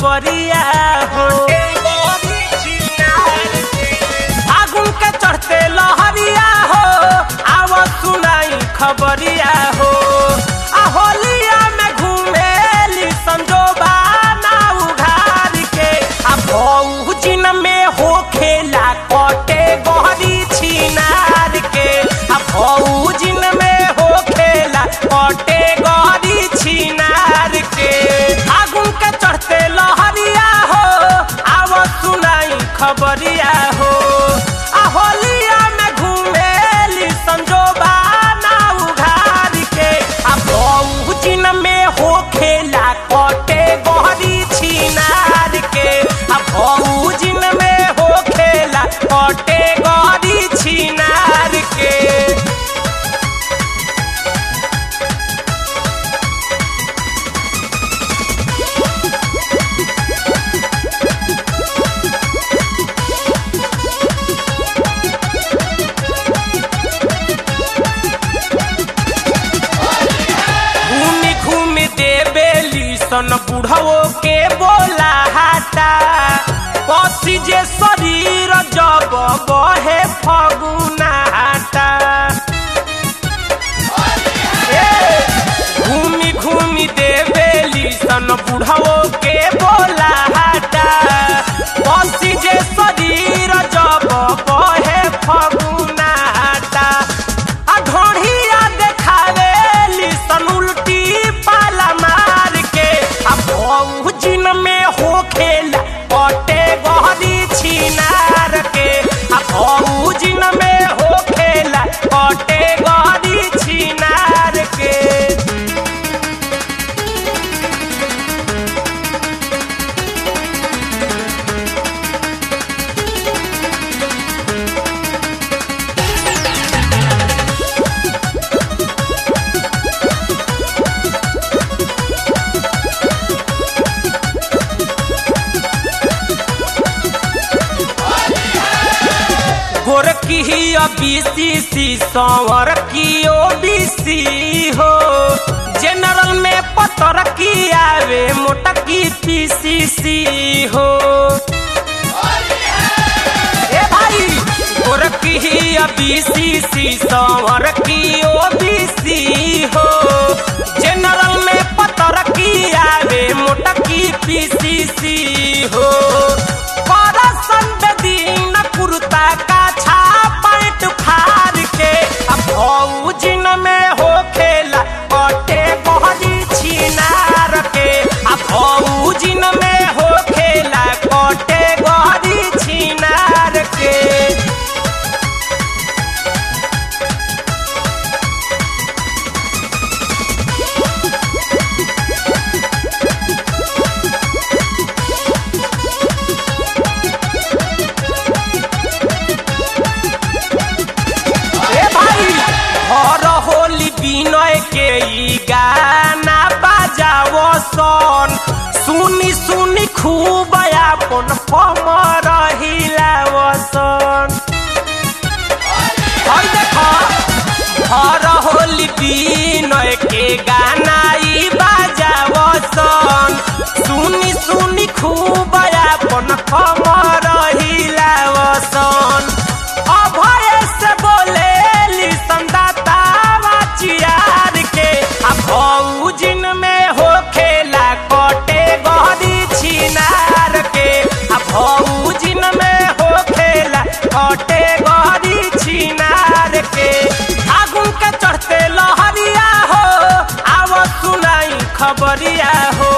खबरिया हो फागुन के चढ़ते लहरिया हो आव सुनाई खबरिया हो आ होलिया में घूमेली संजोबा ना उघार के आ भौजिन में हो खेला कटे गहरी छिनार के आ भौजिन में हो खेला कटे गहरी छिनार के फागुन के चढ़ते लहरिया हो आव सुनाई खबरिया हो आ होलिया में घूमेली संजोबा ना उघार के आ बहुजिन में हो खेला कटे गहरी छिनार के आ बहुजिन में हो खेला कटे गहरी छिनार के घूमी घूमी देवेली सन बुढ़वो के बोला हाटा पसी जे शरीर जब बहे फगुना हाटा ए, घूमी घूमी देवेली सन बुढ़वो के बोला हाटा पसी जे शरीर जब बहे फगुना हाटा आ ढोढ़िया देखावेली सन उल्टी पाला मार के आ बहुजिन में हो खेला पटे गहरी छिनार के आ बहुजिन में हो खेला पटे गहरी छिनार के गोरकी ही बीसी सी संवर की ओ बीसी हो जनरल में पतर की आवे मोटकी पीसीसी हो ए भाई गोरकी ही बीसी सी संवर की ओ बीसी हो जनरल में पतर की आवे मोटकी पीसीसी हो परसन दिन कुर्ता का छापट फाड़ के अब भौजिन में हो खेला कटे बहरी छिनार के अब भौजिन में हो खेला कटे गहरी छिनार के ए भाई हर होली बिनय के ई गाना बाजावो सन सुनी सुनी खूब अपन कमर हिलावो सन हई देखो हर होली बिनय के गाना ई बाजावो सन सुनी सुनी खूब अपन कमर हिलावो सन अभय से बोले संदातावा चियार के आ भौजिन में हो खेला कटे गहरी छिनार के आ भौजिन में हो खेला कटे गहरी छिनार के फागुन के चढ़ते लहरिया हो आव सुनाई खबरिया हो